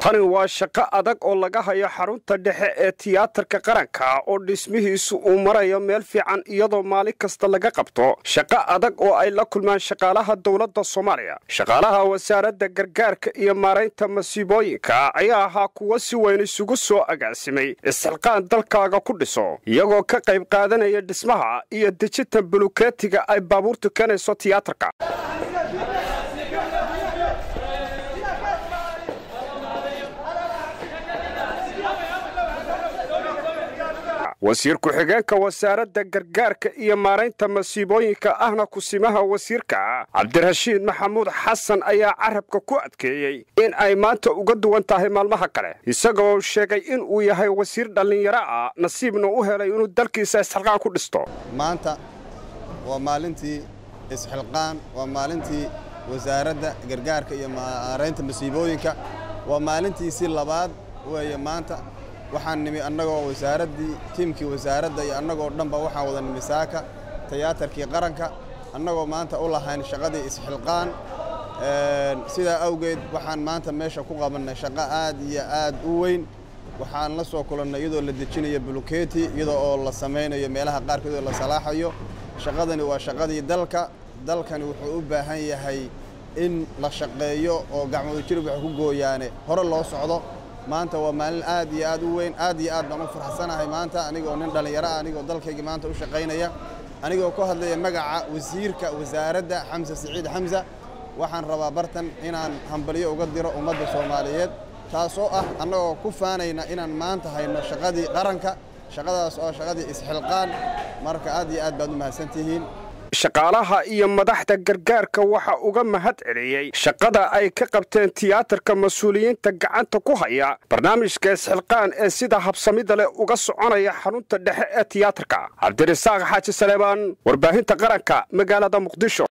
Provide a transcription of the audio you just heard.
tani waa shaqo adag oo laga hayo xarunta dhexe ee tiyaatarka qaranka oo dhismihiisu uu marayo meel fiican iyadoo maalin kasta laga qabto shaqo adag oo ay la kulmaan shaqaalaha dowladda soomaaliya shaqaalaha wasaaradda gargaarka iyo maaraynta masiibooyinka ayaa ahaa kuwo si weyn isugu soo agaasimay isxilqaan dalkaaga ku dhiso iyagoo ka qayb qaadanaya dhismaha iyo dejinta bulukeetiga ay baabuurtu keenayso tiyaatarka wasiir ku-xigeenka wasaaradda gargaarka iyo maaraynta masiibooyinka ahna kusimaha wasiirka cabdirashiid maxamuud xasan ayaa carabka ku adkeeyey in ay maanta uga duwan tahay maalmaha kale isagoo sheegay in uu yahay wasiir dhallinyaro ah nasiibna u helay inuu dalkiisa isxilqaan ku dhisto maanta waa maalintii isxilqaan waa maalintii wasaaradda gargaarka iyo maaraynta masiibooyinka waa maalintiisii labaad weeye maanta waxaan nimi annagoo wasaaraddii tiimkii wasaaradda iyo annagoo dhanba waxaan wada nimi saaka tiyaatarkii qaranka annagoo maanta u lahayn shaqadii isxilqaan sidaa awgeed waxaan maanta meesha ku qabannay shaqo aad iyo aad u weyn waxaan la soo kulannay iyadoo la dejinayo buluketi iyadoo oo la samaynayo meelaha qaarkood oo la salaaxayo shaqadani waa shaqadii dalka dalkani wuxuu u baahan yahay in la shaqeeyo oo gacmooda jirib waxay ku gooyaane hore loo socdo maanta waa maalin aad iyo aad u weyn aad iyo aad baan u farxsanahay maanta anigoo nin dhallinyaro ah anigoo dalkayga maanta u shaqaynaya anigoo ku hadlaya magaca wasiirka wasaaradda xamse siciid xamsa waxaan rabaa bartan inaan hambalyo uga diro ummadda soomaaliyeed taasoo ah annagoo ku faanayna inaan maanta hayno shaqadii qaranka shaqadaas oo shaqadii isxilqaan marka aad iyo aad baad u mahadsantihiin shaqaalaha iyo madaxda gargaarka waxa uga mahad celiyey shaqada ay ka qabteen tiyaatarka mas-uuliyiinta gacanta ku haya barnaamijka isxilqaan ee sida habsamida leh uga soconaya xarunta dhexe ee tiyaatarka cabdirasaaq xaaji saleebaan warbaahinta qaranka magaalada muqdisho